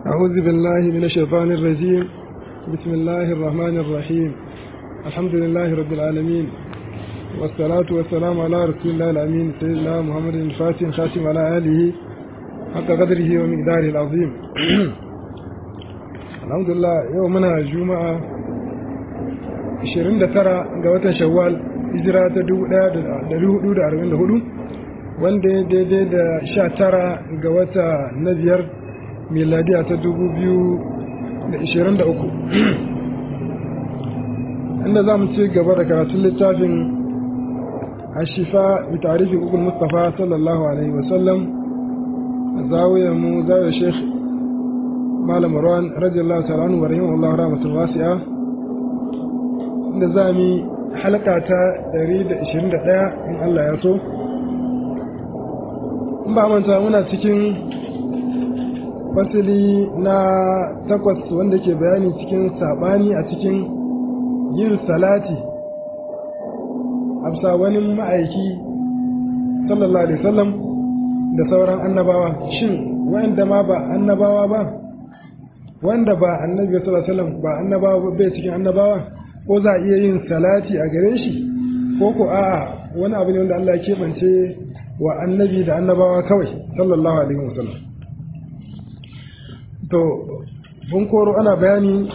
أعوذ بالله من الشيطان الرجيم بسم الله الرحمن الرحيم الحمد لله رب العالمين والصلاة والسلام على رسول الله الأمين سيدنا محمد الفاتح خاتم على آله حق قدره ومقداره العظيم الحمد لله يومنا جمعة 29 ga watan shawwal hijira ta 1444 wanda ya daidai da 19 ga wata na biyar miladiya ta 2023 inda za mu ci gaba da karatun littafin ashifa bi tarihi ukul mustafa sallallahu alaihi wasallam zawiyar mu zawiyar sheikh malam marwan radiyallahu ta'ala anhu wa rahimahullahu rahmatul wasi'a inda za mu halaka ta 121 in Allah ya so in ba manta muna cikin fasili na takwas wanda ke bayani cikin sabani a cikin yin salati amsa wani ma'aiki sallallahu alaihi wasallam da sauran annabawa shin wanda ma ba annabawa ba wanda ba annabi sallallahu alaihi wasallam ba annabawa bai cikin annabawa ko za a iya yin salati a gare shi ko ko a'a wani abu ne wanda Allah ya keɓance wa annabi da annabawa kawai sallallahu alaihi wasallam to bun koro ana bayani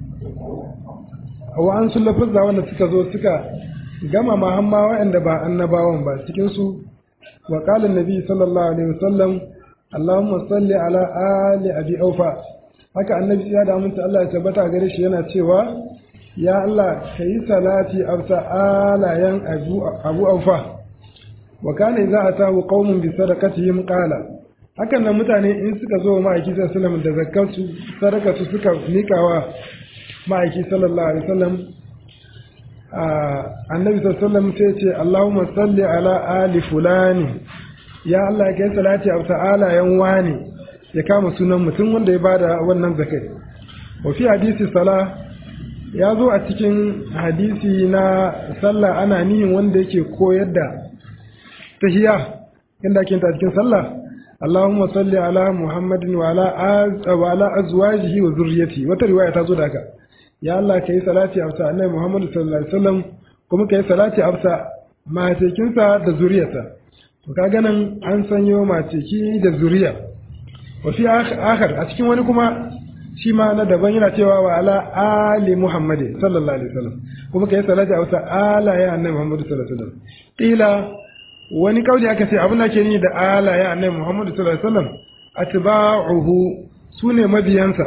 wa an sun lafazza wanda suka zo suka gama mahamma waɗanda ba annabawan ba cikinsu wa ƙalin nabi sallallahu alaihi wasallam Allahumma salli ala ali abi aufa haka annabi ya da aminta Allah ya tabbata gare shi yana cewa ya Allah ka yi salati afsa alayan abu abu aufa wa kana idza atahu qaumun bi sadaqatihim qala hakan nan mutane in suka zo ma'aiki sallallahu da zakkansu sadakatu suka mikawa ma'aiki sallallahu alaihi wasallam annabi sallallahu sai ce Allahumma salli ala ali fulani ya Allah ka yi salati a ta'ala yan wani ya kama sunan mutum wanda ya bada wannan zakai wa fi hadisi sala ya zo a cikin hadisi na sallah ana nihin wanda yake koyar da tahiyya inda ake ta cikin sallah اللهم صل على محمد وعلى أز وعلى أزواجه وذريته وترواية تزود هكا يا الله كي صلاتي أبسا أن محمد صلى الله عليه وسلم كم كي صلاتي أبسا ما تكنسا da zuriyarsa to kaga nan an sanyo mateki da zuriya wa fi akhar a cikin wani kuma shi ma na daban yana cewa wa ala ali muhammad sallallahu alaihi wasallam kuma kai salati a wasa ala ya annabi muhammad sallallahu alaihi wasallam qila wani kauli aka ce abin da ke ni da ala ya annabi Muhammadu sallallahu alaihi wasallam atba'uhu sune mabiyansa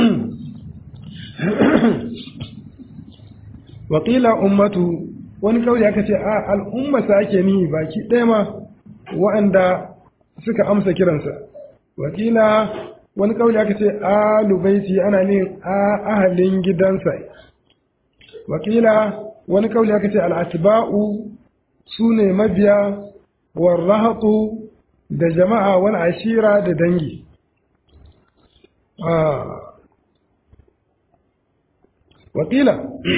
wa qila ummatu wani kauli aka ce a al'umma sa ake ni baki ɗaya ma wa'anda suka amsa kiransa wa qila wani kauli aka ce alu baiti ana nin a ahalin gidansa wa qila wani kauli aka ce al-atba'u sune mabiya warrahatu da jama'a wal ashira da dangi wakila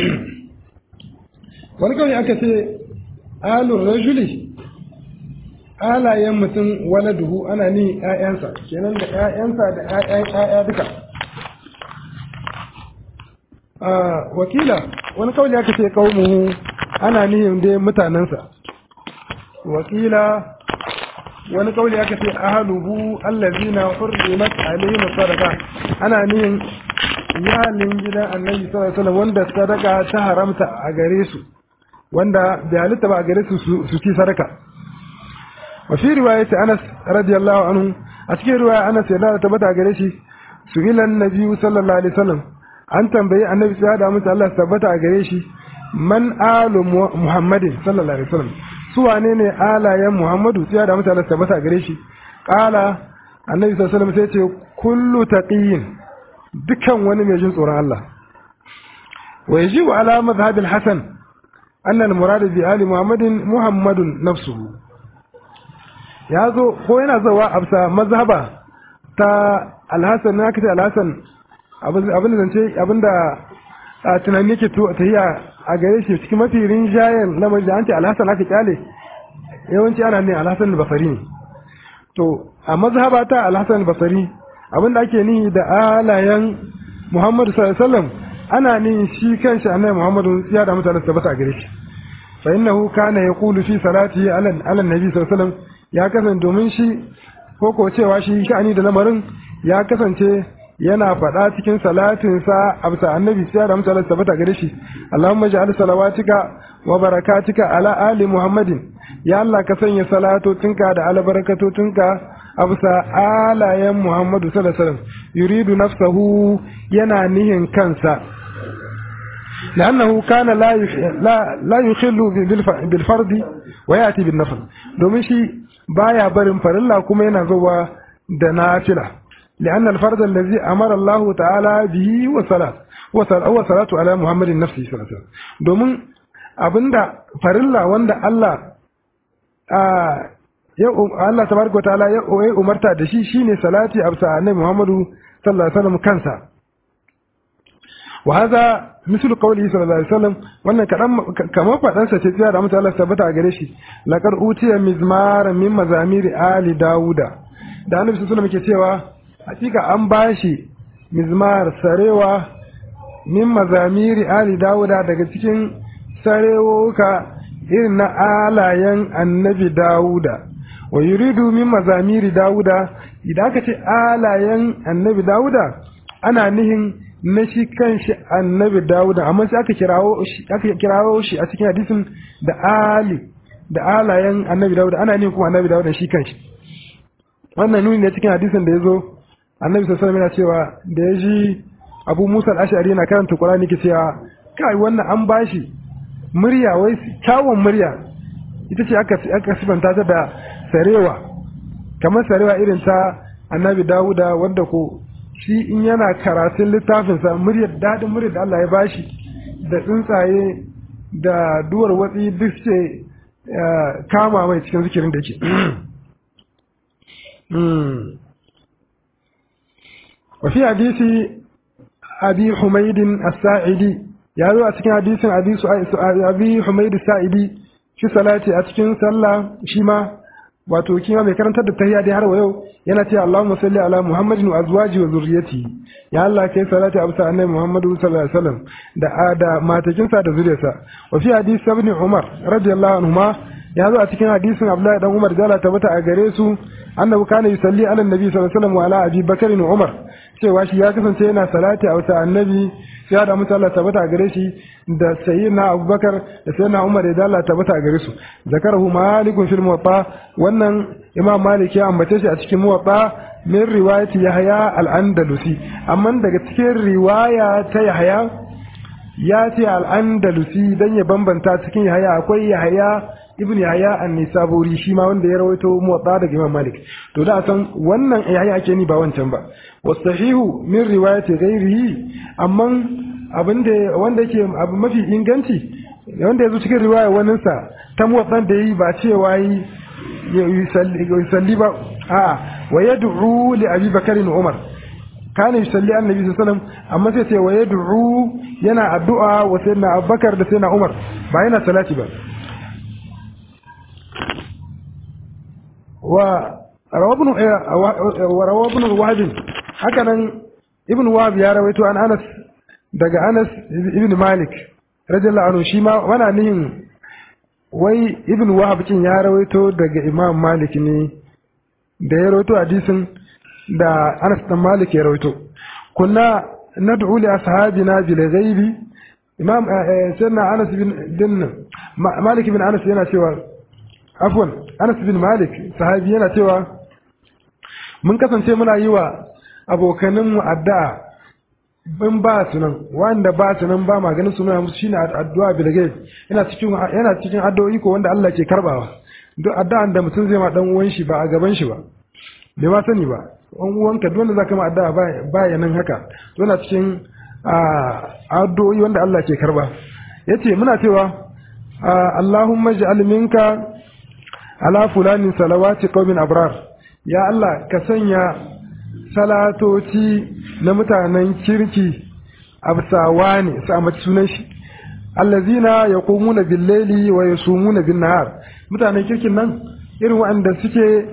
wani kawai aka ce alun rajuli alayen mutum wala duhu ana ni ‘ya'yansa kenan da ‘ya'yansa da ‘ya'ya duka wakila wani kawai aka ce kawo ana nihin dai mutanensa wakila wani kauli aka ce ahaluhu allazina hurrimat alaihim sadaqa ana nihin iyalin gidan annabi sallallahu alaihi wasallam wanda sadaka ta haramta a gare su wanda bai halitta ba a gare su su ci sadaka wa fi riwayat Anas radiyallahu anhu a cikin riwaya Anas ya da tabbata gare shi su ilan nabi sallallahu alaihi wasallam an tambayi annabi sai da mutu Allah tabbata a gare shi man alu muhammadin sallallahu alaihi wasallam su wane ne alayen Muhammadu sai da mutane tabbata gare shi kala annabi sallallahu alaihi wasallam sai ce kullu taqiyin dukan wani mai jin tsoron Allah wa yajibu ala madhhab al-hasan anna al-murad bi ali muhammadin muhammadun nafsuhu yazo ko yana zawa absa mazhaba ta al-hasan na kace al-hasan abin da zance abinda a tunani yake tahiya a gare shi cikin mafi rinjayen na da an ce alhassan aka kyale yawanci ana ne alhassan basari ne to a mazhaba ta alhassan basari abin da ake nihi da alayen Muhammadu sallallahu alaihi wasallam ana nihin shi kanshi annabi Muhammadu ya da mutane tabbata a gare shi fa innahu kana yaqulu fi salati ala ala nabi sallallahu alaihi wasallam ya kasance domin shi ko ko cewa shi sha'ani da lamarin ya kasance yana faɗa cikin salatinsa a bisa annabi sai da mutane tabbata gare shi Allahumma ja'al salawatika wa barakatika ala ali Muhammadin ya Allah ka sanya salatotinka da albarakatotinka a bisa alayen Muhammadu sallallahu alaihi wasallam yuridu nafsahu yana nihin kansa لأنه كان لا لا لا يخل بالفرد ويأتي بالنفل domin shi baya barin farilla kuma yana zuwa da nafila لأن الفرد الذي أمر الله تعالى به وصلاة هو صلاة على محمد نفسه صلى الله عليه وسلم domin abinda farilla wanda Allah ya Allah tabaraka ta'ala ya umarta da shi shine salati a bisa annabi Muhammadu sallallahu alaihi wasallam kansa wa hadha misal qawlihi sallallahu alaihi wasallam wannan kadan kamar fadan sa ce tsaya da mutum Allah tabbata a gare shi laqad utiya mizmar min mazamiri ali dauda da annabi sallallahu alaihi wasallam ke cewa hakika an bashi mizmar sarewa min mazamiri ali dauda daga cikin sarewoka irin na alayen annabi dauda wa yuridu min mazamiri dauda idan aka ce alayen annabi dauda ana nihin na shi kanshi annabi dauda amma sai aka kirawo shi aka kirawo shi a cikin hadisin da ali da alayen annabi dauda ana nihin kuma annabi dauda shi kanshi wannan nuni ne cikin hadisin da ya zo annabi sallallahu alaihi wasallam cewa da ya ji abu musa al-ash'ari yana karanta qur'ani ke cewa kai wannan an bashi murya wai kyawun murya ita ce aka aka sifanta ta da sarewa kamar sarewa irin ta annabi dawuda wanda ko shi in yana karatun littafinsa muryar daɗin muryar da Allah ya bashi da tsuntsaye da duwar watsi duk ce kama mai cikin zikirin da ke wafi hadisi abi humaidin as-sa'idi ya zo a cikin hadisin abi humaidin sa'idi shi salati a cikin sallah shi ma wato kima mai karantar da tahiyya dai har wa yau yana cewa Allahumma salli ala Muhammadin wa azwaji wa zurriyyati ya Allah kai salati abu annabi Muhammadu sallallahu alaihi wasallam da da matakinsa da zuriyarsa wa fi hadisi ibn Umar radiyallahu anhuma ya zo a cikin hadisin Abdullahi dan Umar da tabbata a gare su annabi kana yusalli ala nabi sallallahu alaihi wasallam wa ala Abi Bakr wa Umar cewa shi ya kasance yana salati a wata annabi sai da mutu Allah tabbata a gare shi da sayyidina Abubakar da sayyidina Umar da Allah tabbata a gare su zakarahu malikun fil muwatta wannan Imam Malik ya ambace shi a cikin muwatta min riwayati Yahya al-Andalusi amma daga cikin riwaya ta Yahya ya ce al-Andalusi dan ya bambanta cikin Yahya akwai Yahya ibn Yahya an-Nisaburi shi ma wanda ya rawaito muwatta daga Imam Malik to da san wannan Yahya ake ni ba wancan ba wasahihu min riwayati ghairihi amma abinda wanda yake abu mafi inganci wanda yazo cikin riwaya wannan sa ta muwatsan da yi ba cewa yi yusalli ba a wa yad'u li Abi Bakar wa Umar kana yusalli annabi sallallahu alaihi wasallam amma sai ce wa yad'u yana addu'a wa sayyidina Abubakar da sayyidina Umar ba yana salati ba wa rawabnu wa rawabnu wahid haka nan ibn wahab ya rawaito an anas daga anas ibn malik radiyallahu anhu shi ma wana nihin wai ibn wahab kin ya rawaito daga imam malik ne da ya rawaito hadisin da anas dan malik ya rawaito kunna nad'u li ashabina bil ghaibi imam sayyidina anas bin din malik bin anas yana cewa afwan anas bin malik sahabi yana cewa mun kasance muna yi wa abokaninmu addu'a in ba su nan wanda ba su nan ba maganin su nuna musu shine addu'a bilgai yana cikin yana cikin addu'o'i ko wanda Allah ke karbawa duk addu'an da mutum zai ma dan uwan shi ba a gaban shi ba bai ma sani ba an uwanka duk wanda zaka ma addu'a ba ya nan haka to yana cikin addu'o'i wanda Allah ke karba yace muna cewa Allahumma ij'al minka ala fulanin salawati qaumin abrar ya Allah ka sanya salatoci na mutanen kirki absawa ne su amince sunan shi allazina yaqumuna bil-laili wa yasumuna bin-nahar mutanen kirkin nan irin waɗanda suke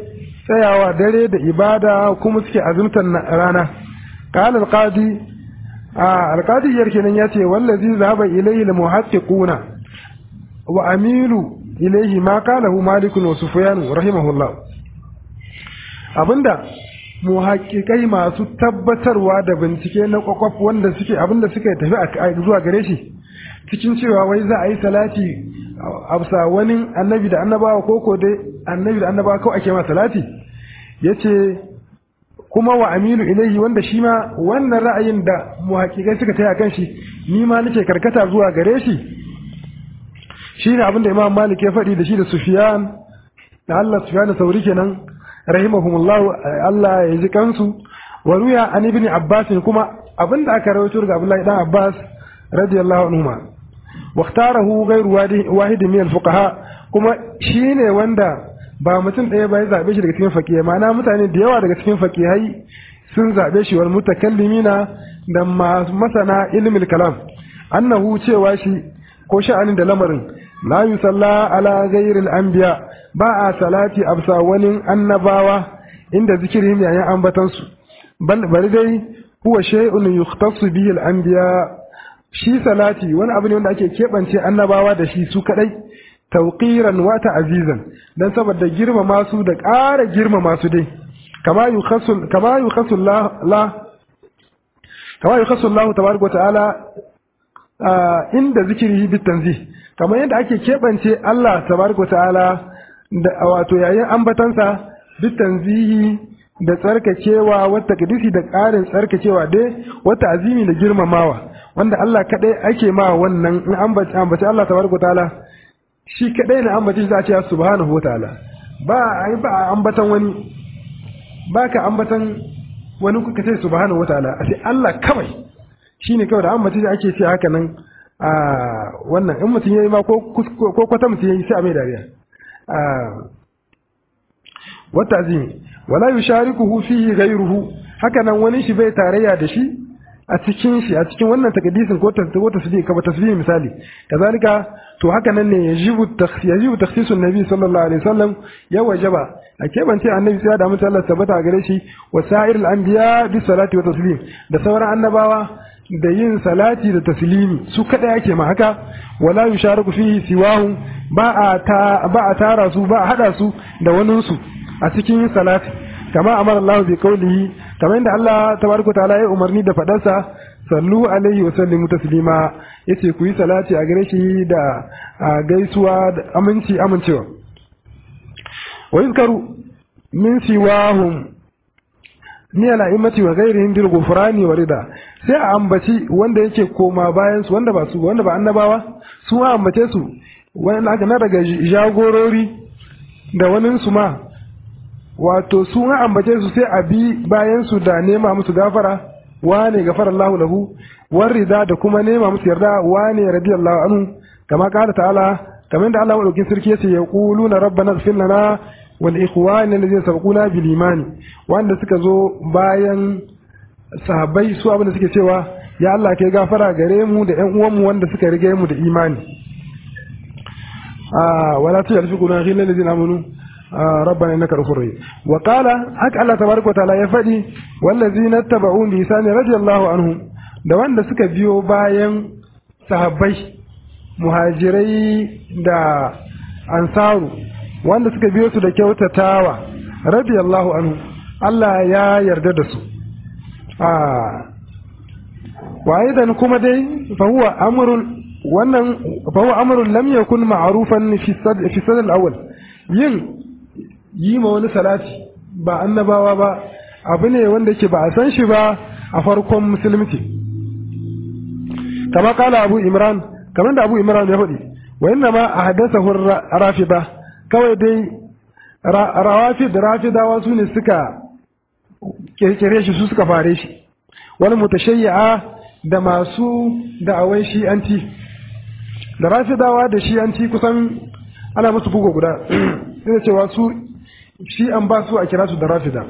tsayawa dare da ibada kuma suke azumtar rana qala al-qadi al-qadi yar kenan yace wallazi zahaba ilayhi al-muhaqqiquna wa amilu ilayhi ma qalahu malik wa sufyan rahimahullah abinda muhaqqiqai masu tabbatarwa da bincike na kwakwaf wanda suke abinda suka tafi zuwa gare shi cikin cewa wai za a yi salati a wani annabi da annabawa ko ko dai annabi da annabawa kawai ake ma salati yace kuma wa aminu ilaihi wanda shi ma wannan ra'ayin da muhaqqiqai suka taya kan shi ni ma nake karkata zuwa gare shi shine abinda Imam Malik ya faɗi da shi da Sufyan da Allah Sufyan Sauri kenan rahimahumullahu Allah ya ji kansu wa ruya an ibn Abbas kuma abinda aka rawaito daga Abdullahi dan Abbas radiyallahu anhuma واختاره غير واحد من الفقهاء kuma shine wanda ba mutum ɗaya ba ya zaɓe shi daga cikin fakihai ma'ana mutane da yawa daga cikin fakihai sun zaɓe shi wal mutakallimina da masana ilmil kalam annahu cewa shi ko sha'anin da lamarin la yusalla ala ghairil anbiya ba a salati absa wani annabawa inda zikirhim yayin ambatansu bal bari dai huwa shay'un yukhtassu bihi al anbiya shi salati wani abu ne wanda ake keɓance annabawa da shi su kaɗai tauƙiran wata azizan don saboda girmama su da ƙara girmama su dai kama yi Allah tabaraka ta'ala inda zikiri bit tanzih kamar yadda ake keɓance Allah tabaraka ta'ala da wato yayin ambatansa bit tanzihi da tsarkakewa wata kadisi da ƙarin tsarkakewa dai wata azimi da girmamawa wanda Allah kadai ake ma wannan in ambaci ambaci Allah tabaraka taala shi kadai ne ambaci za a ce subhanahu wataala ba ai ba ambatan wani ba ka ambatan wani kuka ce subhanahu wataala a ce Allah kawai shine kawai da ambaci ake ce haka nan a wannan in mutum yayi ma ko ko kwata mutum yayi sai a mai dariya a wata azimi wala yusharikuhu fihi ghayruhu haka nan wani shi bai tarayya da shi a cikin shi a cikin wannan takaddisin ko ko tasbih ka tasbih misali kazalika to haka nan ne yajibu takhsis yajibu takhsisun nabi sallallahu alaihi wasallam ya wajaba a kebance annabi sai da mutum Allah tabbata gare shi wa sa'irul anbiya bi salati wa taslim da sauran annabawa da yin salati da taslimi su kada yake ma haka wala yushariku fihi siwahu ba a ta ba a tara su ba a hada su da wani su a cikin salati kama amara Allah bi qawlihi kamar yadda Allah tabaraka ta'ala ya umarni da fadarsa sallu alaihi wa sallimu taslima yace ku yi salati a gare shi da gaisuwa da aminci amincewa wa yuzkaru min siwahum ni ala imati wa ghairihim bil ghufrani wa rida sai a ambaci wanda yake koma bayan su wanda ba su wanda ba annabawa su a ambace su wanda aka na daga jagorori da wani su ma wato su an ambace su sai a bi bayan su da nema musu gafara wane gafara Allahu lahu warida da kuma nema musu yarda wane radiyallahu anhu kama kala ta'ala kamar da Allah madaukin sarki yace yaquluna rabbana ighfir lana wal ikhwana alladhina sabaquna bil iman wanda suka zo bayan sahabbai su abin da suke cewa ya Allah kai gafara gare mu da ƴan uwanmu wanda suka rige mu da imani ah wala tuyalfiquna ghilla alladhina amanu ربنا انك غفور رحيم وقال حق الله تبارك وتعالى ya faɗi wallazina tabau lisani radiyallahu anhum da wanda suka biyo bayan sahabbai muhajirai da ansaru wanda suka biyo su da kyautatawa radiyallahu anhu Allah ya yarda da su wa aidan kuma dai fa huwa amrun wannan fa huwa amrun lam yakun ma'rufan fi fi sadr al-awwal yin yi ma wani salati ba annabawa ba abu ne wanda ke ba a san shi ba a farkon musulunci kama kala abu imran kamar da abu imran ya faɗi wa inna ma a haddasa rafida kawai dai rawafi da rafidawa su ne suka kirkire shi su suka fare shi wani mutashayya da masu da'awai shi'anci da rafidawa da shi'anci kusan ana musu bugu guda sai cewa su shi an ba su a kira su da rafida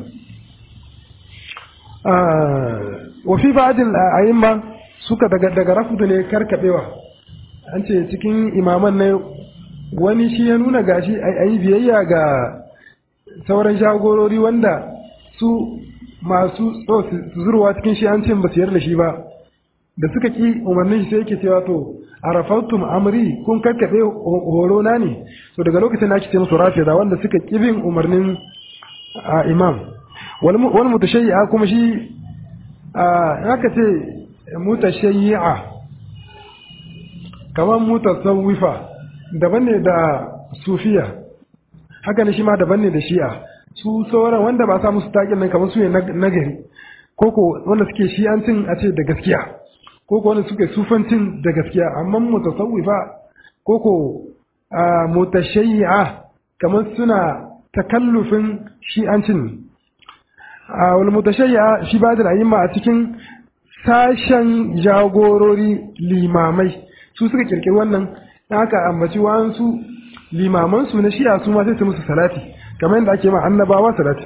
wa fi ba'dil a'imma suka daga daga rafidu ne karkabewa an ce cikin imaman ne wani shi ya nuna gashi ayi biyayya ga sauran jagorori wanda su masu so su zurwa cikin shi an ce ba su yarda shi ba da suka ki umarnin shi sai yake cewa to arafattum amri kun kakkaɓe horo na ne to daga lokacin da ake ce musu rafida wanda suka ki bin umarnin imam wani mutashayya kuma shi haka ce mutashayya kamar mutasawwifa daban ne da sufiya haka ne shi ma daban ne da shi'a su sauran wanda ba sa musu taƙin nan kamar su ne nagari koko wanda suke shi'ancin a ce da gaskiya koko wanda suke sufancin da gaskiya amma mutasawwifa koko mutashayya kamar suna takallufin shi'ancin a wani mutashayya shi ba da rayuwa a cikin sashen jagorori limamai su suka kirkiri wannan haka ambaci wa'ansu limamansu na shi'a su ma sai su musu salati kamar yadda ake ma annabawa salati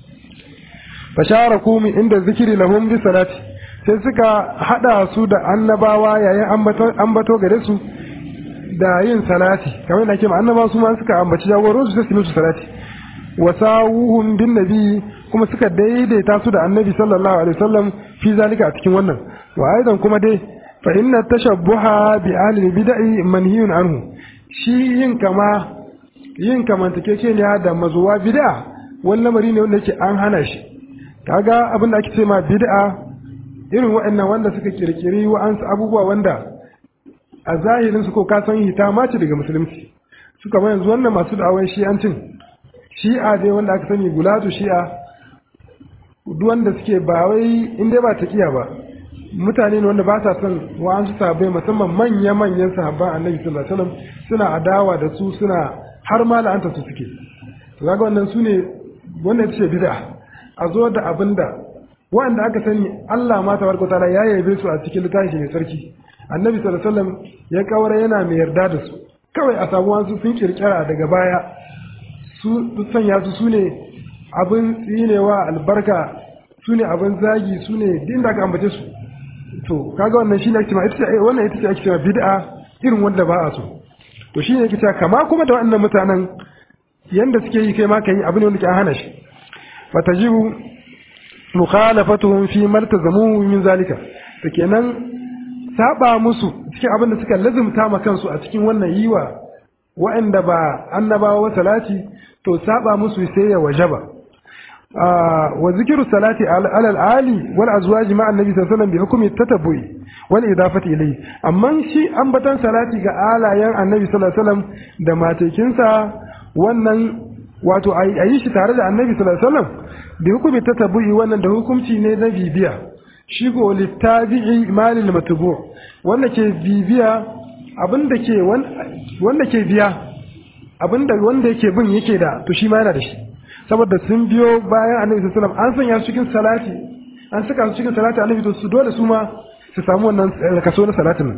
fashara kumi inda zikiri lahum bi salati sai suka hada su da annabawa yayin ambato gare su da yin salati kamar yadda ake ma annabawa su ma suka ambaci jagoro su sai su musu salati wasawuhum bin nabi kuma suka daidaita su da annabi sallallahu alaihi wasallam fi zalika a cikin wannan wa aidan kuma dai fa inna tashabbuha bi ahli bid'i manhiyun anhu shi yin kama yin kamantakekeniya da mazuwa bid'a wani lamari ne wanda yake an hana shi kaga abin da ake ce ma bid'a irin waɗannan wanda suka kirkiri wa'ansu abubuwa wanda a zahirin su ko ka san hita ma ce daga musulunci su kamar yanzu wannan masu da'awar shi'ancin shi'a dai wanda aka sani gulatu shi'a duk wanda suke ba wai in dai ba taqiya ba mutane ne wanda ba sa son wa'ansu sahabbai musamman manya-manyan sahabban annabi sallallahu alaihi wasallam suna adawa da su suna har ma la'anta su suke to kaga wannan su ne wannan ita ce bid'a a zo da abinda wanda aka sani Allah ma tabaraka taala ya yabe su a cikin littafi mai sarki annabi sallallahu alaihi wasallam ya kawara yana mai yarda da su kawai a samu wasu sun kirkira daga baya su sanya su sune abin tsinewa albarka su ne abin zagi su ne din da aka ambace su to kaga wannan shine ake cewa ita ce wannan ita ce ake cewa bid'a irin wanda ba a so to shine yake cewa kama kuma da wannan mutanen yanda suke yi kai ma kai abin wanda ke an hana shi fatajibu mukhalafatuhum fi martazamu min zalika to kenan saba musu cikin abin da suka lazumta ma kansu a cikin wannan yiwa wa'anda ba annabawa wa salati to saba musu sai ya wajaba وذكر الصلاة على الآلي والأزواج مع النبي صلى الله عليه وسلم بحكم التتبع والإضافة إليه أما شيء أنبتا صلاة على ين النبي صلى الله عليه وسلم دما تكنسا wannan wato a yi shi tare da annabi sallallahu alaihi wasallam bi hukumi tatabbu'i wannan da hukunci ne na bibiya shi ko littabi'i malil matbu wanda ke bibiya abinda ke wanda ke biya abinda wanda yake bin yake da to shi ma yana da shi saboda sun biyo bayan annabi sallallahu alaihi wasallam an sanya su cikin salati an saka su cikin salati annabi to su dole su ma su samu wannan kaso na salatin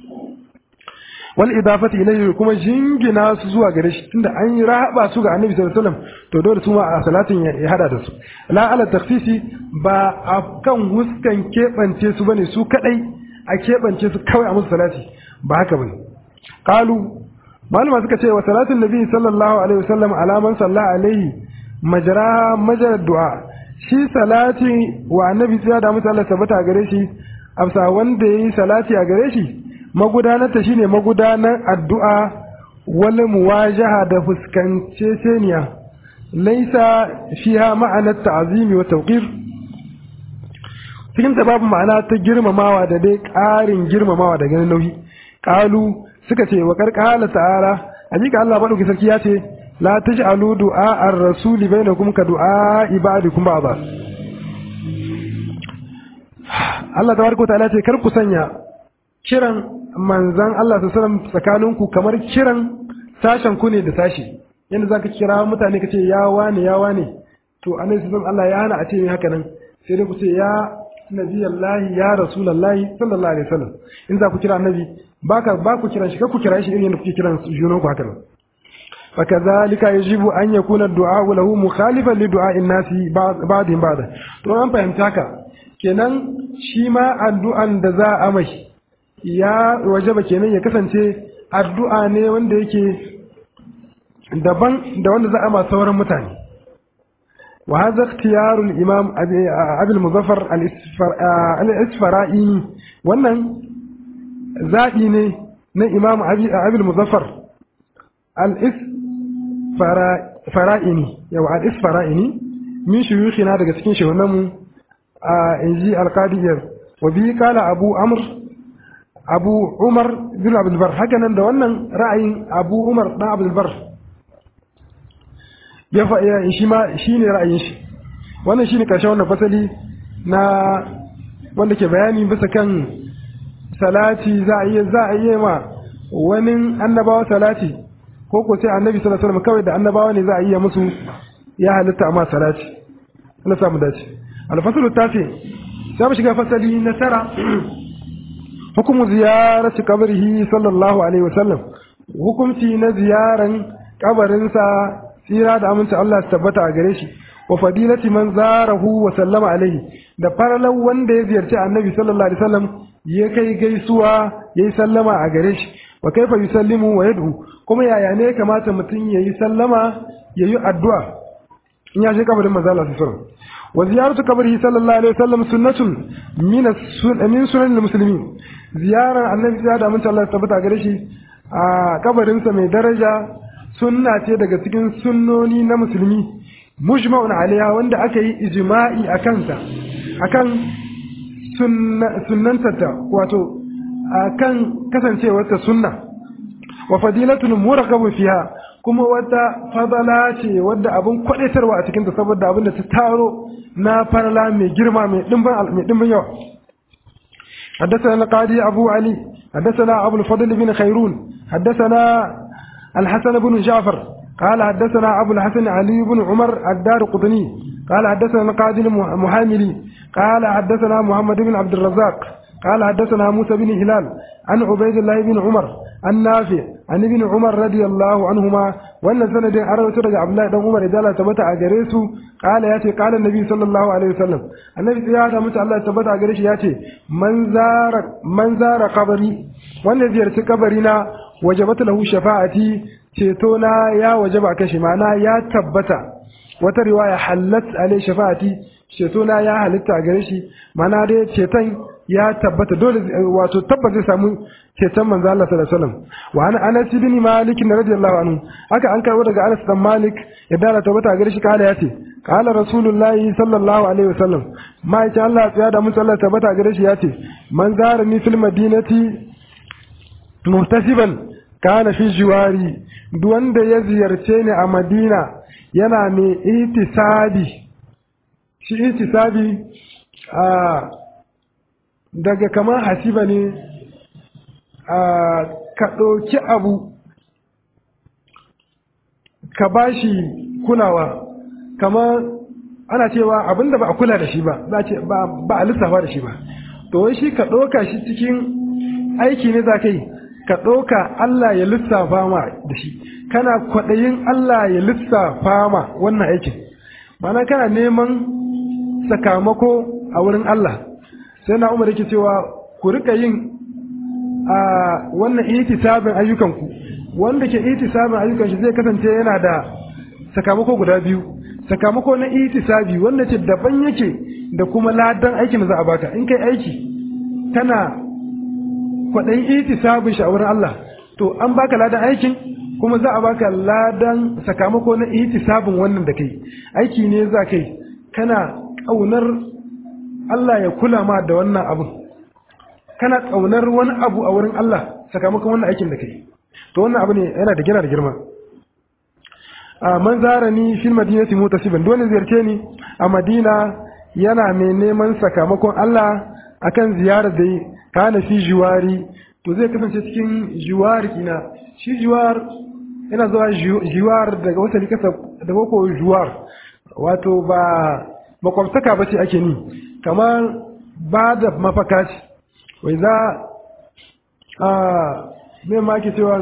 wal idafati ilayhi kuma jingina su zuwa gare shi tunda an yi rahaba su ga annabi sallallahu alaihi wasallam to dole su ma a salatin ya hada da su la ala takhsisi ba a kan huskan kebance su bane su kadai a kebance su kawai a musu salati ba haka bane qalu malama suka ce wa salatin nabi sallallahu alaihi wasallam ala man salla alaihi majara majar du'a shi salati wa annabi sai da mutu Allah tabbata gare shi amsa wanda yayi salati a gare shi magudanar ta shine magudanar addu'a wal muwajaha da fuskance seniya laisa fiha ma'anar ta'zimi wa tawqir cikin ta babu ma'ana ta girmamawa da dai ƙarin girmamawa da ganin nauyi qalu suka ce wa qarqala ta'ala hakika Allah madauki sarki ya ce la taj'alu du'a ar-rasul bainakum ka du'a ibadikum ba'da Allah tabaraka ta'ala ce kar ku sanya kiran manzan Allah sallallahu alaihi wasallam tsakaninku kamar kiran sashen ku ne da sashi yanda zaka kira mutane kace ya wane ya wane to annabi sallallahu Allah ya hana a ce haka nan sai dai ku ce ya nabiyallahi ya rasulullahi sallallahu alaihi wasallam in za ku kira annabi baka ba ku kiran shi kar ku kira shi irin yadda kuke kiran junan ku haka nan فكذلك يجب أن يكون الدعاء له مخالفا لدعاء الناس بعضهم بعضا to an fahimta ka kenan shi ma addu'an da za a mai ya wajaba kenan ya kasance addu'a ne wanda yake daban da wanda za a ma sauran mutane wa hadha ikhtiyar al-imam abi al-muzaffar al-isfara'i wannan zaɓi ne na imam abi al-muzaffar al-isfara'ini yawa al-isfara'ini min shuyukhina daga cikin shehunanmu a inji al-qadiyar wa bi kala abu amr abu umar bin abdul bar haka nan da wannan ra'ayin abu umar dan abdul bar ya fa shi ma shine ra'ayin shi wannan shine karshen wannan fasali na wanda ke bayani bisa kan salati za a iya za a iya ma wani annabawa salati ko ko sai annabi sallallahu alaihi wasallam kawai da annabawa ne za a iya musu ya halitta amma salati Allah samu dace al-faslu tafi sai mu shiga fasali na tara hukumu ziyarati qabrihi sallallahu alaihi wasallam hukunci na ziyaran kabarinsa tsira da aminci Allah su tabbata a gare shi wa fadilati man zarahu wa sallama alaihi da faralan wanda ya ziyarci annabi sallallahu alaihi wasallam ya kai gaisuwa yayi sallama a gare shi wa kaifa yusallimu wa yad'u kuma yaya ne kamata mutum yayi sallama yayi addu'a in ya je kabarin manzo Allah sallallahu alaihi wasallam wa ziyaratu qabrihi sallallahu alaihi wasallam sunnatun min min sunan muslimin ziyarar annabi ya da aminci Allah tabbata gare shi a kabarinsa mai daraja sunna ce daga cikin sunnoni na musulmi mujma'un alaiha wanda aka yi ijma'i a kansa akan sunnantata wato akan kasancewarta sunna wa fadilatun muraqabun fiha kuma wata fadala ce wadda abin kwadaitarwa a cikin ta saboda abin da ta taro na farla mai girma mai dimbin yawa حدثنا القاضي أبو علي حدثنا أبو الفضل بن خيرون حدثنا الحسن بن جعفر قال حدثنا أبو الحسن علي بن عمر الدار قطني قال حدثنا القاضي المحاملي قال حدثنا محمد بن عبد الرزاق قال حدثنا موسى بن هلال عن عبيد الله بن عمر عن نافع عن ابن عمر رضي الله عنهما وان سند اروت daga Abdullahi dan Umar idan Allah tabbata a gare su kala yace kala Nabi sallallahu alaihi wasallam annabi ya da mutu Allah tabbata a gare shi yace man zara man zara qabri wanda ziyarci kabari na wajabat lahu shafa'ati ceto na ya wajaba kashi ma'ana ya tabbata wata riwaya halat alai shafa'ati ceto na ya halitta a gare shi ma'ana dai ceton ya tabbata dole wato tabbata zai samu ceton manzo Allah sallallahu alaihi wasallam wa ana Anas ibn Malik radiyallahu anhu haka an karbo daga Anas dan Malik ya dala tabbata gare shi kala yace kala rasulullahi sallallahu alaihi wasallam ma yace Allah ya da mun sallallahu tabbata gare shi yace man zarani fil madinati muhtasiban kana fi jiwari duk wanda ya ziyarce ni a Madina yana mai itisabi shi itisabi a daga kamar hasiba ne ka ɗauki abu ka ba shi kulawa kamar ana cewa abinda ba a kula da shi ba ba a lissafa da shi ba to wai shi ka ɗauka shi cikin aiki ne za ka yi ka ɗauka Allah ya lissafa ma da shi kana kwaɗayin Allah ya lissafa ma wannan aikin mana kana neman sakamako a wurin Allah sai na umar yake cewa ku rika yin a wannan itisabin ayyukanku wanda ke itisabin ayyukan shi zai kasance yana da sakamako guda biyu sakamako na itisabi wanda ce daban yake da kuma ladan aikin da za a baka in kai aiki kana kwaɗayin itisabin shi a wurin Allah to an baka ladan aikin kuma za a baka ladan sakamako na itisabin wannan da kai aiki ne za kai kana ƙaunar Allah ya kula ma da wannan abun kana ƙaunar wani abu a wurin Allah sakamakon wannan aikin da kai to wannan abu ne yana da gina da girma a man zara ni fil madinati mutasiban dole ziyarce ni a Madina yana mai neman sakamakon Allah akan ziyarar da kana fi jiwari to zai kasance cikin jiwar ina shi jiwar yana zuwa jiwar daga wata likasa daga ko jiwar wato ba makwabtaka ba ce ake ni kamar ba da mafaka ce wai za a mai maki cewa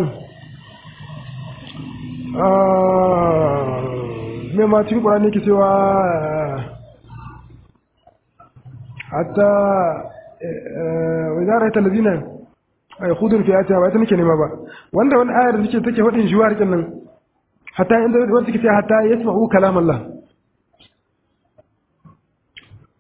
mai ma cikin ƙwararri ke cewa hatta wai za a rai talazina a yi hudun fiye ta ba ita nake nema ba wanda wani ayar da take take faɗin juwa rikin nan hatta inda wata take ce hatta ya sma'u kalam Allah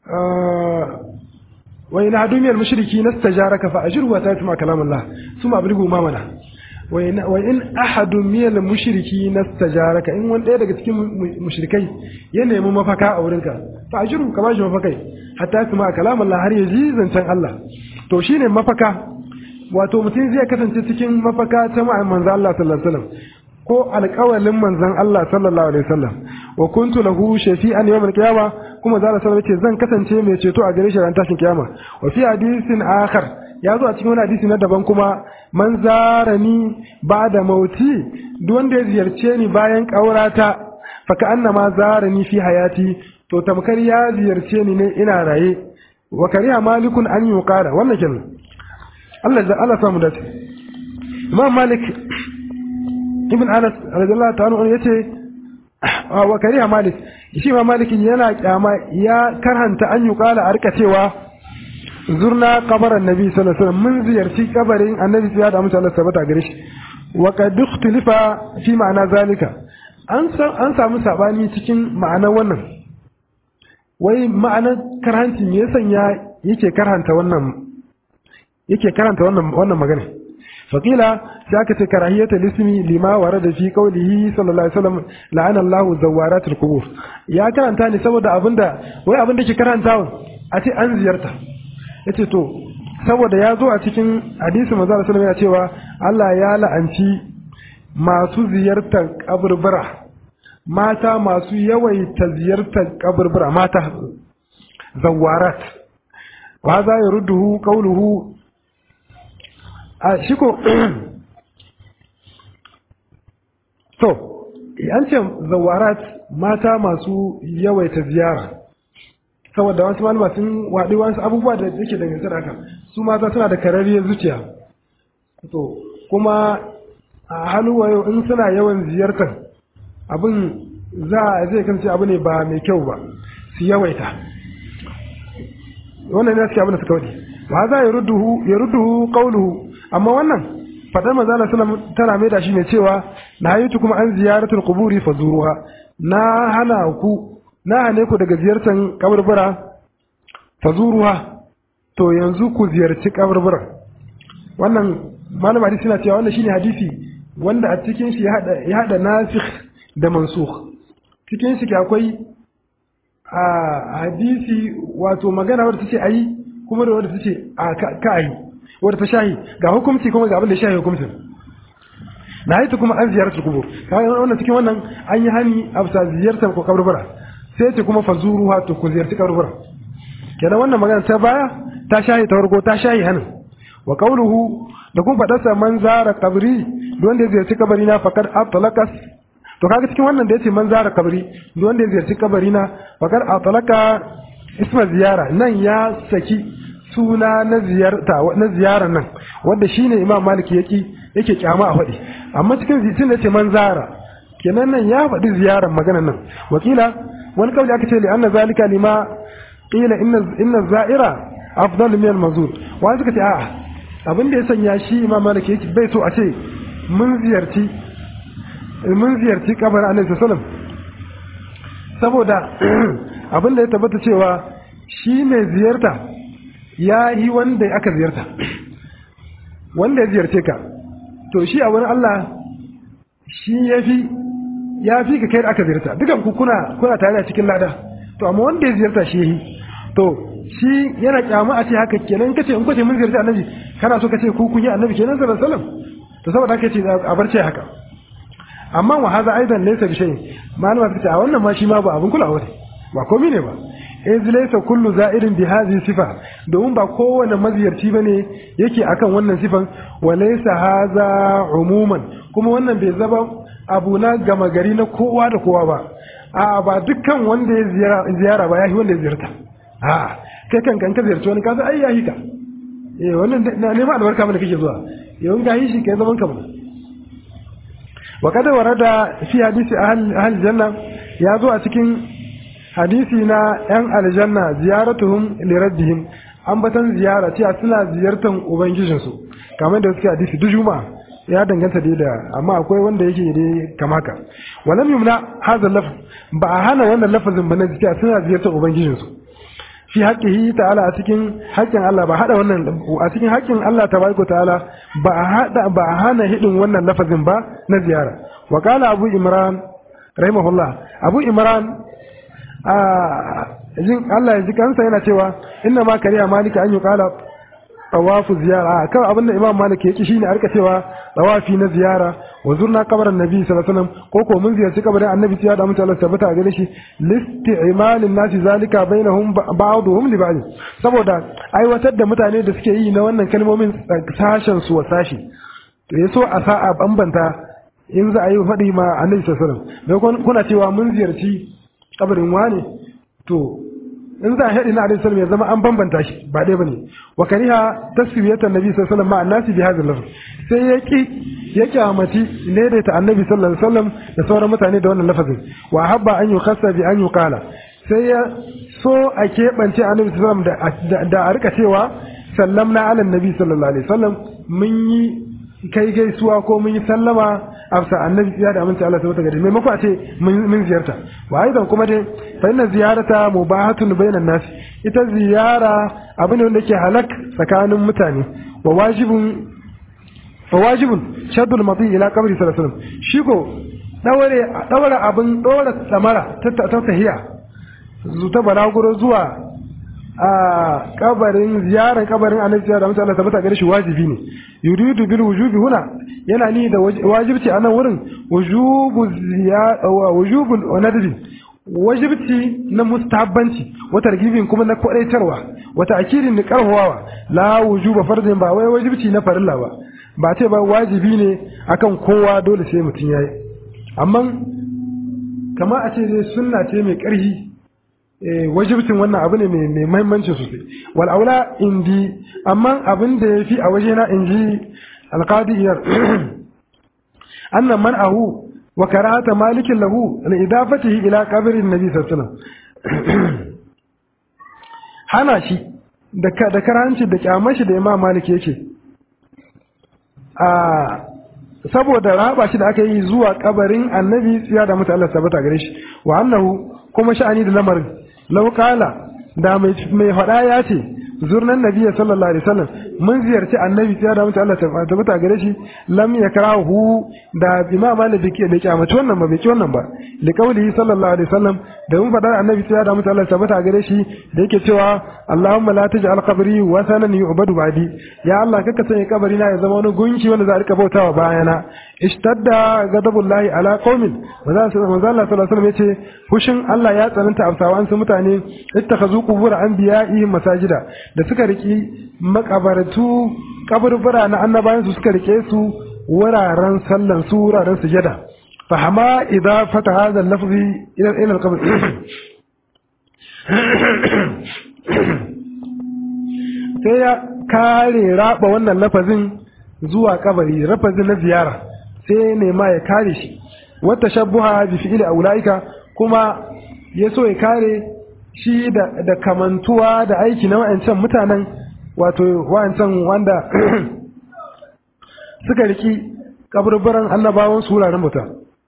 wa in hadu min mushriki nastajaraka fa ajru wa tatma kalam Allah suma abligu ma mana wa in ahadu min mushriki nastajaraka in wani ɗaya daga cikin mushrikai ya nemi mafaka a wurinka fa ajru ka bashi mafakai hatta tuma kalam Allah har ya ji zancen Allah to shine mafaka wato mutum zai kasance cikin mafaka ta ma'an manzo Allah sallallahu alaihi wasallam ko alƙawalin manzon Allah sallallahu alaihi wasallam wa kuntu lahu shafi'an yawm al-qiyamah kuma zalla sallallahu alaihi zan kasance mai ceto a gare shi ran tashin kiyama wa fi hadisin akhar ya zo a cikin wani hadisi na daban kuma man zarani ba'da mauti duk wanda ya ziyarce ni bayan kaurata fa ka annama zarani fi hayati to tamkar ya ziyarce ni ne ina raye wa kariya malikun an yuqara wannan kenan Allah da Allah samu dace Imam Malik ibn Anas radiyallahu ta'ala anhu yace wa kariya Malik shi ma Malik yana kyama ya karhanta an yuqala a rika cewa zurna kabarin nabi sallallahu alaihi wasallam mun ziyarci kabarin annabi sai da mutum Allah sabata gare shi wa qad ikhtalifa fi ma'ana zalika an an samu sabani cikin ma'anar wannan wai ma'anar karhanci me yasan ya yake karhanta wannan yake karanta wannan wannan magana faqila sai aka ce karahiyata lismi lima warada fi qawlihi sallallahu alaihi wasallam la'ana Allahu zawaratul qubur ya karanta ne saboda abinda wai abinda ke karantawa a ce an ziyarta yace to saboda ya zo a cikin hadisi manzo sallallahu alaihi ya cewa Allah ya la'anci masu ziyartar kaburbura mata masu yawaita ziyartar kaburbura mata zawarat wa za ya rudduhu qawluhu a shiko to an ce zawarat mata masu yawaita ziyara saboda wasu malama sun waɗi wasu abubuwa da yake dangance da haka su mata suna da kararriyar zuciya to kuma a hannu wayo in suna yawan ziyartar abin za a zai kasance abu ne ba mai kyau ba su yawaita wannan ne suke abin da suka wadi ba za ya rudduhu ya rudduhu qauluhu amma wannan fadar manzo Allah sallallahu tana mai da shi ne cewa na yi kuma an ziyaratul quburi fazuruha na hana ku na hane ku daga ziyartar kaburbura fazuruha to yanzu ku ziyarci kaburbura wannan malama hadisi na cewa wannan shine hadisi wanda a cikin shi ya hada nasikh da mansukh cikin shi akwai a hadisi wato magana wadda tace ayi kuma da wadda tace a ka ayi wadda ta shahi ga hukunci kuma ga abin da shahi hukuncin na haitu kuma an ziyartar kubur kawai wannan cikin wannan an yi hani a bisa ziyartar ko kaburbura sai ce kuma fazuru ha to ku ziyarci kaburbura kenan wannan magana ta baya ta shahi ta farko ta shahi hanin wa qawluhu da kuma fadarsa man zara kabri duk wanda ya ziyarci kabari na fakar atlaqas to kaga cikin wannan da yace man zara kabri duk wanda ya ziyarci kabari na fakar atlaqa isma ziyara nan ya saki suna na ziyarta na ziyarar nan wanda shine imam maliki yake yake kyama a faɗi amma cikin zitin da yace man zara kenan nan ya faɗi ziyarar maganar nan wakila wani kauli aka ce li anna zalika lima qila inna inna za'ira afdalu min al-mazur wani suka ce a'a abin da ya sanya shi imam malik yake bai so a ce mun ziyarci mun ziyarci kabarin annabi sallallahu saboda abin da ya tabbata cewa shi mai ziyarta ya yi wanda aka ziyarta wanda ya ziyarce ka to shi a wani Allah shi ya fi ya fi ka kai da aka ziyarta dukan ku kuna kuna tare a cikin lada to amma wanda ya ziyarta shi yi to shi yana kyama a ce haka kenan kace in kace mun ziyarci annabi kana so kace ku kun yi annabi kenan sallallahu alaihi wasallam to saboda haka ce a barce haka amma wa hadha aidan laysa bi shay malama ta ce a wannan ma shi ma ba abun kulawa ne ba komai ne ba iz laysa kullu za'irin bi hadhihi sifa domin ba kowane maziyarci bane yake akan wannan sifan wa laysa hadha umuman kuma wannan bai zaba abu na gama gari na kowa da kowa ba a ba dukkan wanda ya ziyara ba yahi wanda ya ziyarta a kai kan kan ka ziyarci wani kaza ai yahi ka eh wannan na neman albarka mana kake zuwa yawan ga yi shi kai zaman ka mana wa kada warada fi hadisi ahli janna ya zo a cikin hadisi na yan aljanna ziyaratuhum li rabbihim ambatan ziyara cewa suna ziyartar ubangijinsu kamar da suke hadisi duk juma'a ya danganta dai da amma akwai wanda yake dai kama ka walam yumna hadha lafz ba a hana wannan lafazin ba na cewa suna ziyartar ubangijinsu fi haqqihi ta'ala a cikin haƙƙin Allah ba hada wannan a cikin haƙƙin Allah tabaraka ta'ala ba a hada ba a hana hidin wannan lafazin ba na ziyara wa qala abu imran rahimahullah abu imran a jin Allah ya ji kansa yana cewa inna ma kariya malika an yuqala tawafu ziyara kan abin da imam malik yake shine a rika cewa tawafi na ziyara wa zurna kabarin nabi sallallahu alaihi wasallam ko ko mun ziyarci kabarin annabi ya da mutane tabbata a gare shi listi'malin nasi zalika bainahum ba'dhum li ba'd saboda aiwatar da mutane da suke yi na wannan kalmomin sashen su wa sashi to yaso a sa'a bambanta in za a yi faɗi ma annabi sallallahu alaihi wasallam kuna cewa mun ziyarci kabarin wane to in za a haɗi na alaihi ya zama an bambanta shi ba ɗaya bane wa kariha taswiyatan nabi sallallahu alaihi wasallam ma annasi bi hadha lafz sai ya ki ya kyamati daidaita annabi sallallahu alaihi wasallam da sauran mutane da wannan lafazin wa habba an yukhassa bi an yuqala sai ya so a keɓance annabi sallallahu alaihi wasallam da a rika cewa sallamna ala nabi sallallahu alaihi wasallam mun yi kai gaisuwa ko mun yi sallama afsa annabi ya da aminci Allah tabbata gari maimako a ce mun ziyarta wa aidan kuma dai fa inna ziyarata mubahatun bainan nas ita ziyara abu ne wanda yake halak tsakanin mutane wa wajibun wa wajibun shaddul mati ila qabri sallallahu alaihi wasallam shi ko daure daura abin daura tsamara ta tahiya zuta balaguro zuwa a kabarin ziyarar kabarin annabi da mutum Allah tabbata gare shi wajibi ne yuridu bil wujubi huna yana ni da wajibci a nan wurin wujubu ziyara wujubu nadbi wajibci na mustahabbanci wata targibin kuma na kwadaitarwa wata akirin da karhawawa la wujuba fardin ba wai wajibci na farilla ba ba ce ba wajibi ne akan kowa dole sai mutum yayi amma kama a ce dai sunna ce mai karhi wajibcin wannan abu ne mai mahimmanci sosai wal aula indi amma abin da yafi a waje na inji alqadiyar annan man'ahu wa karahata malikin lahu li idafatihi ila qabrin nabi sallallahu alaihi wasallam hana shi da da karanci da kyamashi da imam malik yake a saboda raba shi da aka yi zuwa kabarin annabi ya da mutu Allah sabata gare shi wa annahu kuma sha'ani da lamarin lauƙala da mai faɗa ya ce zurnan nabiya sallallahu alaihi wasallam mun ziyarci annabi ya da mutu Allah tabbata gare shi lam yakrahu da imam malik bai bai kyamaci wannan ba bai ki wannan ba li qawlihi sallallahu alaihi wasallam da mun faɗa annabi ya da mutu Allah tabbata gare shi da yake cewa Allahumma la taj'al qabri wasanan yu'badu ba'di ya Allah kaka sanya kabari na ya zama wani gunki wanda za a rika bautawa bayana ishtadda ghadabullahi ala qaumin manzo Allah sallallahu alaihi wasallam yace fushin Allah ya tsananta afsawa an su mutane ittakhazu qubur anbiya'ihim masajida da suka riki makabaratu kaburbura na annabayan su suka rike su wuraren sallan su wuraren sujada fahama idza fata hadha al-lafzi ila ila al-qabr sai ya kare raba wannan lafazin zuwa kabari lafazin na ziyara sai nema ya kare shi wata shabbuha bi fi'li aulaika kuma ya so ya kare shi da, da kamantuwa da aiki na wa'ancan mutanen wato wa'ancan wanda suka riki kaburburan annabawan su wuraren mutum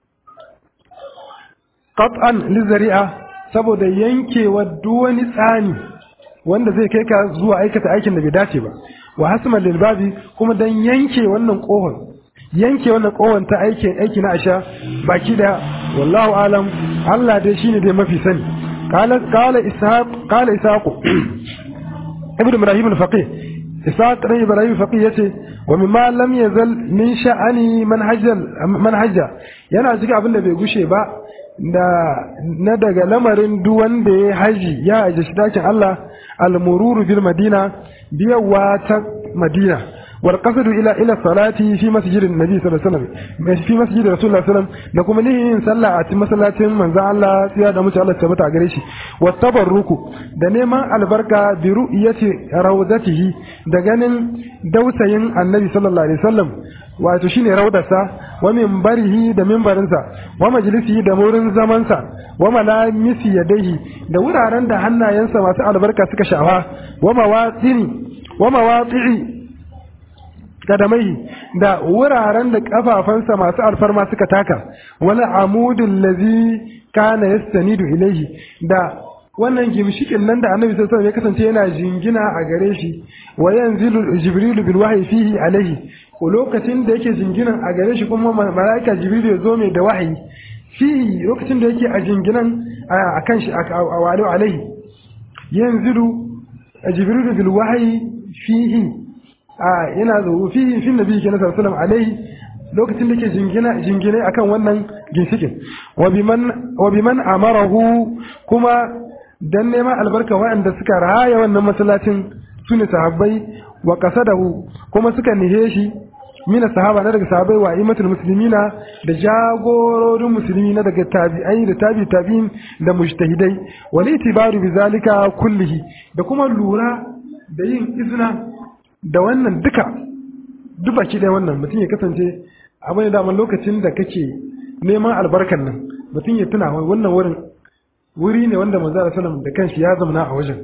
qat'an lizari'a saboda yankewa duk wani tsani wanda zai kai ka zuwa aikata aikin da bai dace ba wa hasman lil babi kuma dan yanke wannan kohon yanke wannan kohon ta aiki aiki na asha baki da wallahu alam Allah dai shine dai mafi sani qala qala ishaq qala ishaq ibn ibrahim al-faqih ishaq ibn ibrahim al-faqih yace wa mimma lam yazal min sha'ani manhajal manhaja yana cikin abin da bai gushe ba da na daga lamarin duk wanda ya haji ya haji shi dakin Allah al-mururu bil madina biyawa ta madina wal qasdu ila ila salati fi masjidin nabi sallallahu alaihi wasallam fi masjidin rasulullah sallallahu alaihi wasallam da kuma nihin sallah a cikin masallacin manzo Allah ya da mutu Allah tabbata gare shi wa tabarruku da neman albarka bi ru'yati rawdatihi da ganin dausayin annabi sallallahu alaihi wasallam wato shine raudarsa wa minbarihi da minbarinsa wa majlisihi da wurin zamansa wa malamisi yadaihi da wuraren da hannayensa masu albarka suka shafa wa mawatini wa mawati'i kadamai da wuraren da kafafansa masu alfarma suka taka wani amudin lazi kana yastanidu ilaihi da wannan gimshikin nan da annabi sallallahu alaihi wasallam ya kasance yana jingina a gare shi wa yanzilu jibrilu bil wahyi fihi alaihi ko lokacin da yake jinginan a gare shi kuma malaika jibrilu ya zo mai da wahayi fihi lokacin da yake a jinginan a kan shi a wali alaihi yanzilu jibrilu bil wahyi fihi a yana zo fihi fi nabi sallallahu alaihi wasallam alaihi lokacin da ke jingina jingine akan wannan ginshikin wa biman wa biman amarahu kuma dan neman albarka waɗanda suka raya wannan masallacin su ne sahabbai wa qasadahu kuma suka nihe shi mina sahaba na daga sahabbai wa imatul muslimina da jagororin musulmi na daga tabi'ai da tabi tabi'in da mujtahidai wal itibaru bizalika kullihi da kuma lura da yin izina da wannan duka duk baki da wannan mutum ya kasance abu ne daman lokacin da kake neman albarkan nan mutum ya tuna wannan wurin wuri ne wanda manzo sallam da kanshi ya zamana a wajen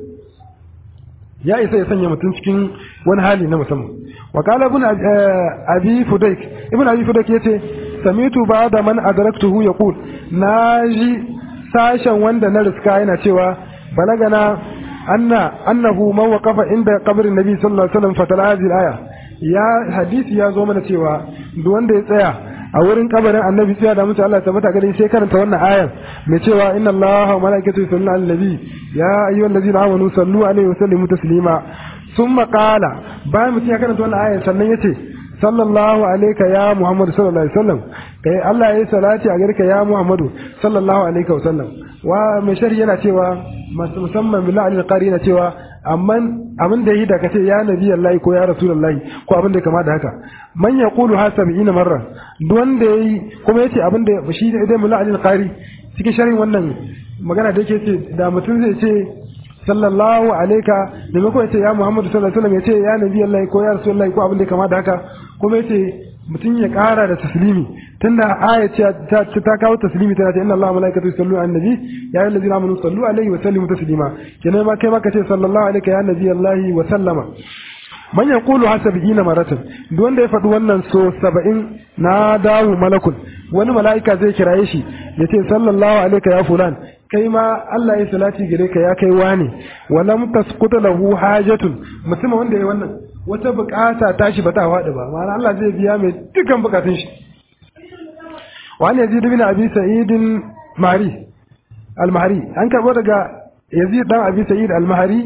ya isa ya sanya mutum cikin wani hali na musamman wa qala ibn abi fudayk ibn abi fudayk yace samitu ba'da man adraktuhu yaqul naji sashen wanda na riska yana cewa balagana anna annahu man waqafa inda qabrin nabi sallallahu alaihi wasallam fatala hadhihi al-aya ya hadisi ya zo mana cewa duk wanda ya tsaya a wurin kabarin annabi sai da mutu Allah ya tabbata gare sai karanta wannan ayar mai cewa inna Allaha wa malaikatahu yusalluna 'alan nabi ya ayyuhallazina amanu sallu alaihi wa sallimu taslima thumma qala bayan mutum ya karanta wannan ayar sannan yace sallallahu alayka ya Muhammad sallallahu alaihi wasallam kai Allah ya yi salati a gare ka ya Muhammadu sallallahu alaihi wasallam wa mai shari yana cewa musamman billahi al-qari yana cewa amman abin da yi da kace ya nabi Allah ko ya rasulullahi ko abin da kama da haka man yaqulu ha 70 marra duk wanda yayi kuma yace abin da shi da idan billahi al-qari cikin sharhin wannan magana da yake ce da mutum zai ce sallallahu alaika da mako yace ya Muhammadu sallallahu alaihi wasallam yace ya nabi Allah ko ya rasulullahi ko abin da kama da haka kuma yace mutum ya kara da taslimi tunda aya ce ta ta kawo taslimi tana ce inna Allah malaikatu yusallu ala nabi ya ayyuhal ladina amanu sallu alaihi wa sallimu taslima kenan ma kai ma kace sallallahu alaihi ya nabi Allah wa sallama man yaqulu hasabina maratan duk wanda ya faɗi wannan so 70 na dawo malakun wani mala'ika zai kiraye shi ya ce sallallahu alaihi ya fulan kai ma Allah ya salati gare ka ya kai wani walam tasquta lahu hajatun mutum wanda ya wannan wata bukata tashi bata faɗi ba ma'ana Allah zai biya mai dukkan bukatun shi wani yazid bin abi sa'id mari al-mahri an karbo daga yazid dan abi sa'id al-mahri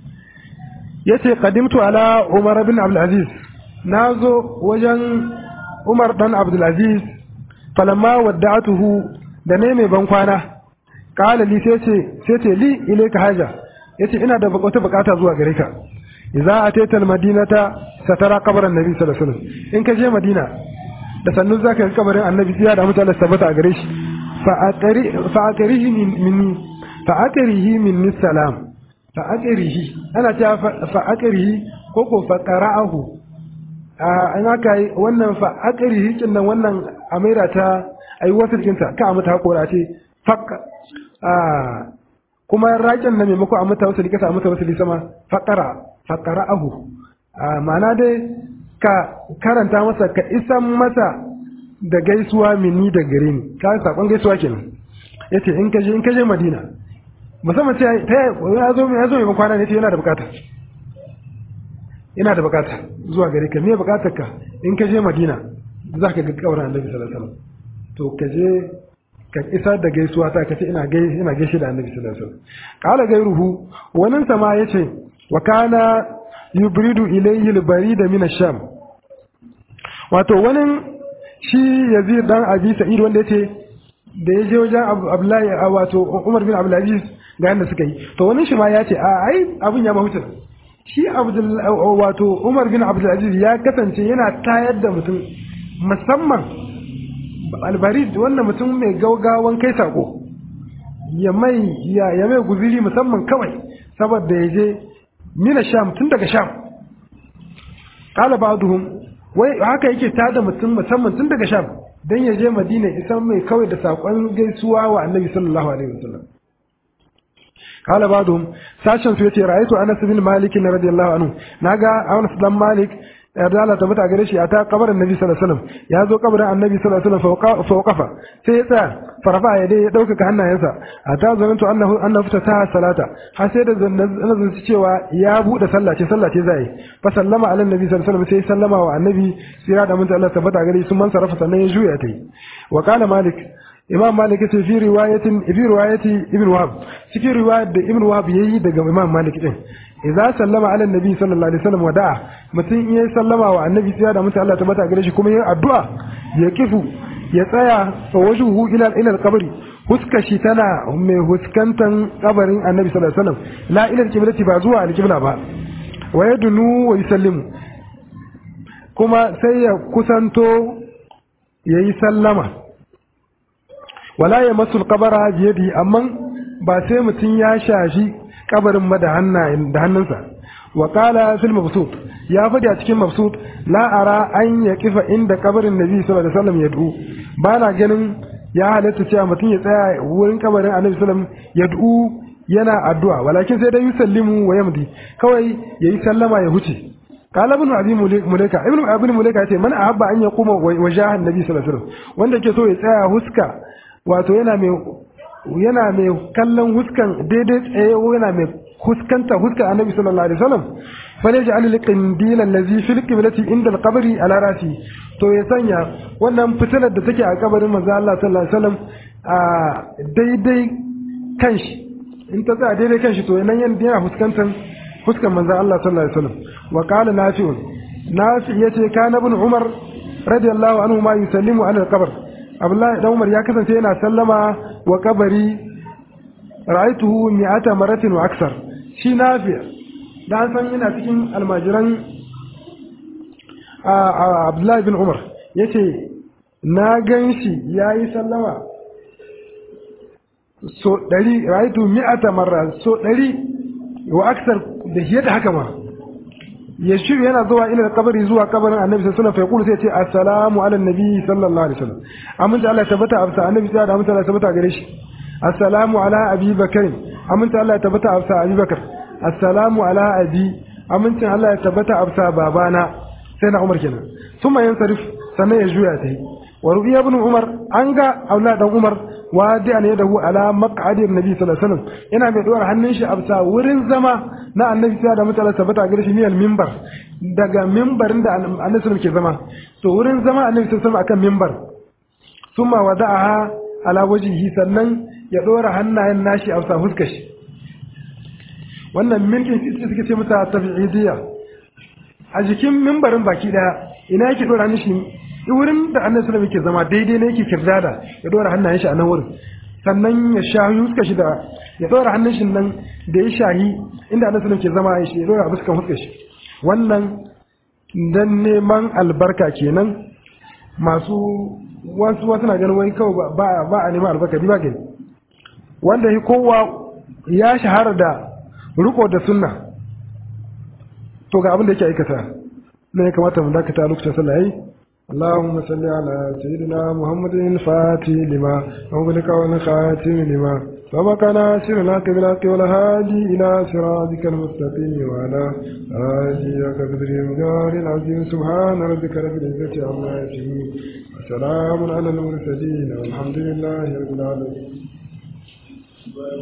yace qadimtu ala umar bin abdul aziz nazo wajen umar dan abdul aziz falamma wadda'atuhu da ne mai ban kwana qala li sai ce sai ce li ilayka haja yace ina da wata bukata zuwa gare ka idza atayta almadinata satara qabran nabi sallallahu alaihi wasallam in ka je madina da sannu zaka ga kabarin annabi sai da mutane tabbata a gare shi fa aqri fa aqrihi minni fa aqrihi minni salam fa aqrihi ana cewa fa aqrihi ko ko fa qara'ahu an aka yi wannan fa aqrihi kin nan wannan amira ta ayi wasu kinta ka mata hakora ce fakka kuma raƙin na maimako a mata wasu kasa a mata wasu sama faƙara faƙara'ahu ma'ana dai ka karanta masa ka isan masa da gaisuwa mini da gare ni ka saƙon gaisuwa kenan ya ce in kaje in kaje madina musamman ce ta ya zo ya zo mai kwana ne ce yana da bukata ina da bukata zuwa gare ka me bukatar ka in kaje madina za ka ga kabarin annabi sallallahu alaihi wasallam to kaje ka isar da gaisuwa ta kace ina gai ina gaishe da Annabi sallallahu alaihi wasallam qala gairuhu wannan sama yace wa kana yubridu ilayhi al-barida min ash-sham wato wannan shi Yazid dan Abi Sa'id wanda yace da ya je wajen Abdullahi wato Umar bin Abdul Aziz ga yanda suka yi to wannan shi ma yace a ai abun ya mahuta shi Abdul wato Umar bin Abdul Aziz ya kasance yana tayar da mutum musamman albarid wannan mutum mai gaugawan kai sako ya mai ya, ya mai guziri musamman kawai saboda ya je mina sham tun daga sham kala ba'duhum wai haka yake tada mutum musamman tun daga sham dan ya je madina isan mai kawai da sakon gaisuwa wa annabi sallallahu alaihi wasallam kala ba'duhum sashen su yace ra'aytu anas bin malik radiyallahu anhu naga anas dan malik yarda Allah tabbata gare shi ata kabarin Nabi sallallahu alaihi wasallam ya zo kabarin Annabi sallallahu alaihi wasallam fa waqafa sai ya tsaya farfa ya dai ya dauka hannayensa ata zanantu annahu annahu fata salata har sai da nazin cewa ya bude sallah ce sallah ce zai fa sallama ala Nabi sallallahu alaihi wasallam sai sallama wa Annabi sira da mun Allah tabbata gare shi sun man sarrafa sannan ya juya ta yi wa qala Malik Imam Malik yace fi riwayatin fi riwayati Ibn Wahab cikin riwayar da Ibn Wahab yayi daga Imam Malik din idza sallama ala nabi sallallahu alaihi wasallam wada'a mutum in yayi sallama wa annabi sai da mutum Allah tabbata gare shi kuma yayi addu'a ya kifu ya tsaya fa wajhuhu ila ila al-qabri huska shi tana mai huskantan kabarin annabi sallallahu alaihi wasallam la ila al-qiblati ba zuwa al-qibla ba wa yadnu wa yusallimu kuma sai ya kusanto yayi sallama wala ya masul qabara biyadi amma ba sai mutum ya shashi kabarin ma da hannunsa wa qala fil mabsut ya fadi a cikin mabsut la ara an ya kifa inda kabarin nabi sallallahu alaihi wasallam yad'u ba na ganin ya halatta cewa mutum ya tsaya wurin kabarin annabi sallallahu alaihi wasallam yad'u yana addu'a walakin sai dai yusallimu wa yamdi kawai yayi sallama ya huce قال ابن ابي مليكه ابن ابي مليكه yace man ahabba an yaquma wajaha annabi sallallahu alaihi wasallam wanda ke so ya tsaya huska wato yana mai yana mai kallon huskan daidai tsaye yana mai huskanta huskan annabi sallallahu alaihi wasallam fale ji alil qindil allazi fil qiblati inda al-qabri ala rasi to ya sanya wannan fitilar da take a kabarin manzo Allah sallallahu alaihi wasallam a daidai kanshi in ta tsaya daidai kanshi to nan yana huskantan huskan manzo Allah sallallahu alaihi wasallam wa qala nafi'un nafi yace kana ibn umar radiyallahu anhu ma yusallimu ala al-qabr abdullahi dan umar ya kasance yana sallama wa kabari ra'aituhu mi'ata maratin wa aksar shi nafi' dan san yana cikin almajiran abdullahi bin umar yace na ganshi yayi sallama so ɗari ra'aitu mi'ata marra so ɗari wa aksar da shi da haka ma ya shiru yana zuwa ila kabari zuwa kabarin annabi sallallahu alaihi wasallam sai ce assalamu ala nabi sallallahu alaihi wasallam aminta Allah tabbata absa annabi sai da aminta Allah tabbata gare shi assalamu ala abi bakr aminta Allah tabbata absa abi bakr assalamu ala abi aminta Allah ya tabbata absa babana sai na Umar kenan thumma yansarif sannan ya juya ta wa rubiya ibn Umar an ga aula dan Umar wadi an yadahu ala maq'adi nabi sallallahu alaihi wasallam yana mai dora hannun shi absa wurin zama na annabi sai da mutala tabbata gare shi miyal minbar daga minbarin da annabi sallallahu ke zama to wurin zama annabi sallallahu akan minbar thumma wada'aha ala wajhihi sannan ya dora hannayen nashi absa huskar shi wannan mintin ita suke ce mata tabi'idiyya a jikin minbarin baki daya ina yake dora hannun shi wurin da annabi sallallahu yake zama daidai ne yake kirdada ya dora hannayen shi a nan wurin sannan ya shahi huskar shi da ya dora hannun shi nan da ya shahi inda annabi sallallahu ke zama ya dora a fuskan huskar shi wannan dan neman albarka kenan masu wasu wasu na ganin wai kawai ba ba a neman albarka ba gani wanda shi kowa ya shahara da riko da sunna to ga abin da yake aikata ne ya kamata mu dakata lokacin sallah yayi اللهم صل على سيدنا محمد الفاتح لما أغلق والخاتم لما سبق ناصر الحق بالحق والهادي إلى صراطك المستقيم وعلى آله قدر المجار العظيم سبحان ربك رب العزة عما يصفون وسلام على المرسلين والحمد لله رب العالمين